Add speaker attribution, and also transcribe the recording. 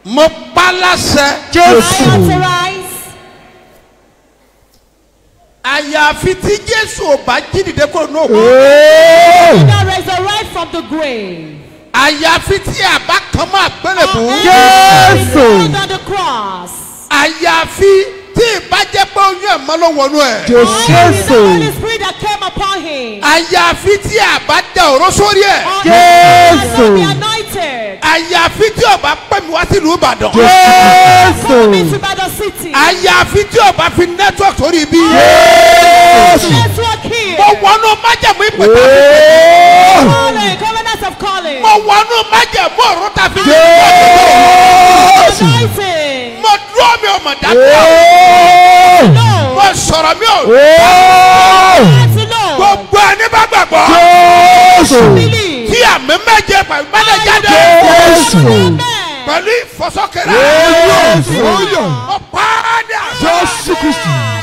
Speaker 1: mo pa láṣẹ
Speaker 2: I
Speaker 3: Jésù.
Speaker 2: authorize
Speaker 1: àyàfi tí jésù ò bá jí dìde kúrò ní òkú
Speaker 3: Ee.
Speaker 2: that resurrect from the grave.
Speaker 1: àyàfi tí àbá kan máa gbélébù
Speaker 3: Jésù.
Speaker 2: Under the cross.
Speaker 1: àyàfi tí ìbàjẹ́ pé oyún ẹ̀ mọ́ ló wọnú ẹ̀
Speaker 2: Only the
Speaker 3: Jésù.
Speaker 2: Holy Spirit that came upon him.
Speaker 1: àyàfi tí àbá dẹ òró sórí ẹ̀
Speaker 2: Only
Speaker 3: Jésù.
Speaker 2: the be anointed.
Speaker 1: àyàfi tí ọba pè mí wá sílùú ìbàdàn
Speaker 2: Come
Speaker 3: Jésù.
Speaker 2: into Battle City.
Speaker 1: àyàfi tí ọba fi network sórí ibi
Speaker 3: Jésù.
Speaker 2: Network here.
Speaker 1: mo wọnú májẹ̀mú ìpètà
Speaker 3: Ee.
Speaker 2: Calling, covenants of calling.
Speaker 1: mo wọnú májẹ̀mú ọ̀rọ̀ ta fi
Speaker 3: Jésù.
Speaker 2: Anointing.
Speaker 1: mo dúró mi ò mọ̀ dáadáa
Speaker 3: Ee.
Speaker 2: No.
Speaker 1: mo sọ̀rọ̀ mi ò
Speaker 3: Ee.
Speaker 2: That's Lord.
Speaker 1: gbogbo ẹni bá gbàgbọ́
Speaker 3: Jésù.
Speaker 2: Believe.
Speaker 1: tí àmì méje pẹ̀lú mẹ́lẹ̀ jáde
Speaker 3: Jésù.
Speaker 2: Amen.
Speaker 1: pẹ̀lú ìfọsọ́kẹ́rẹ́
Speaker 3: Jésù.
Speaker 1: mo pa á dà
Speaker 3: Jésù Kristi.